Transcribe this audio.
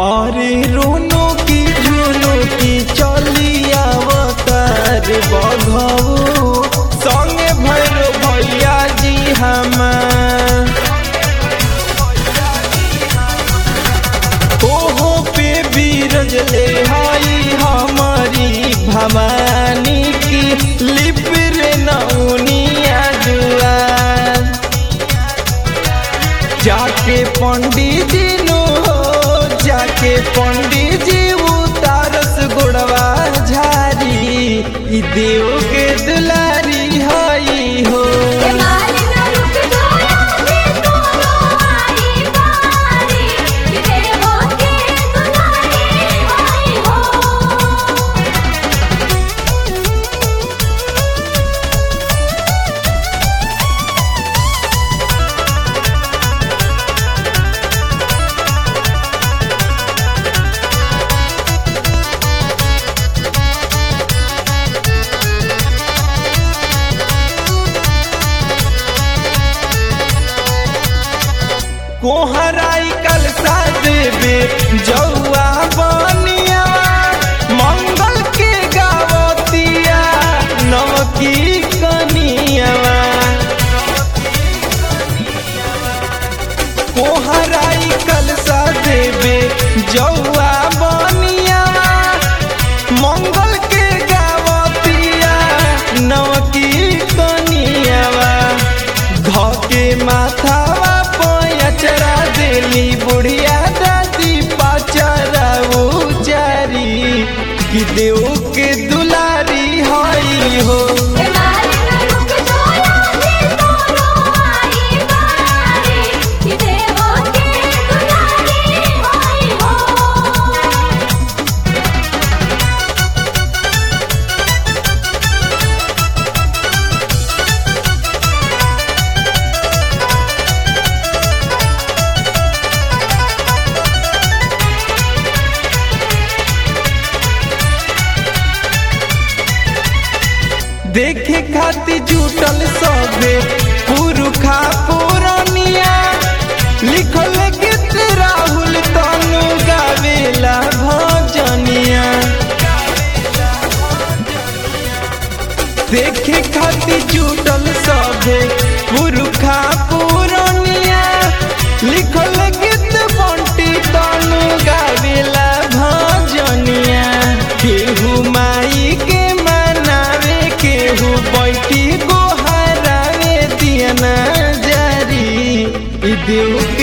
अरे रोनो की झुनो की चली अवतार बघऊ संगे भैरो भैया जी हमार ओहो पे बीरज ले हाई हमारी भवानी की लिप रे नौनिया दुआर जाके पंडित जी नो जाके पंडित जी उतारस गुड़वा झारी ई देव के दुलारी हई हो मारे न रुक जोया दे तोरो आई बारी देवो के दुलारी आई हो कोहराई कल सा देवे जौआ बनिया मंगल के गावतिया नवकी कनिया कोहराई कल सा देवे जौआ बनिया मंगल के गावतिया नवकी कनियावा धके माथावा पयचरा देली बुढ़िया दादी पाचरा उचारी कि देव के दुलारी हई हो मारे न रुक जोया दे तोरो आई बारी देवो के दुलारी आई हो देखे खातिर जुटल सबे पुरुखा पुरनिया लिखल गीत राहुल तनु गावेला भजनिया देखे खातिर जुटल सबे पुरुखा पुरनिया लिखल गीत बंटी तनु गावेला भजनिया केहू माई के मनावे केहू बैठी गोहरावे दियना जारी ई देव